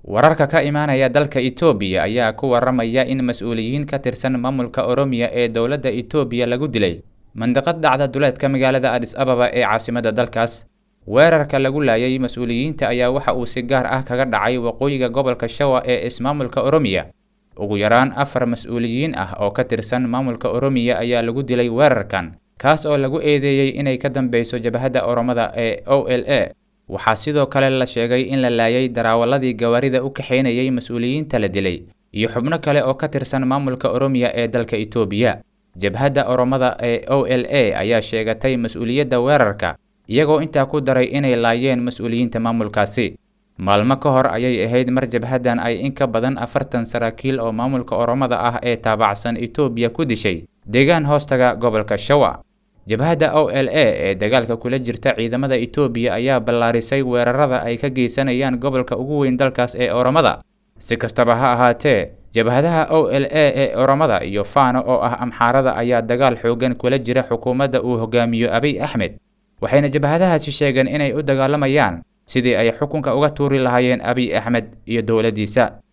wararka ka imaanaya dalka itoobiya ayaa ku waramaya in mas-uuliyiin ka tirsan maamulka oromiya ee dowladda itoobiya lagu dilay mandiqad dhacda duleedka magaalada adis ababa ee caasimadda dalkaas weerarka lagu laayay mas-uuliyiinta ayaa waxa uu si gaar ah kaga dhacay waqooyiga gobolka shawa ee ismaamulka oromiya ugu yaraan afar mas-uuliyiin ah oo ka tirsan maamulka oromiya ayaa lagu dilay weerarkan kaas oo lagu eedeeyey inay ka dambeyso jabhadda oromada ee o l a waxaa sidoo kale la sheegay in la laayay daraawaladii gawaarida u kaxaynayay mas-uuliyiinta la dilay iyo xubno kale oo ka tirsan maamulka oromiya ee dalka itoobiya jabhadda oromada ee o l a ayaa sheegatay mas-uuliyadda weerarka iyagoo intaa ku daray inay laayeen mas-uuliyiinta maamulkaasi maalmo ka hor ayay ahayd mar jabhaddan ay in ka badan afartan saraakiil oo maamulka oromada ah ee taabacsan itoobiya ku dishay deegaan hoostaga gobolka shawa jabhadda o l a ee dagaalka kula jirta ciidamada itoobiya ayaa ballaarisay weerarada ay ka geysanayaan gobolka ugu weyn dalkaas ee oromada si kastaba ha ahaatee jabhadaha o l a ee oromada iyo faano oo ah amxaarada ayaa dagaal xoogan kula jira xukuumadda uu hogaamiyo abiy axmed waxayna jabhadahaasi sheegeen inay u dagaalamayaan sidii ay xukunka uga tuuri lahaayeen abiy axmed iyo dowladdiisa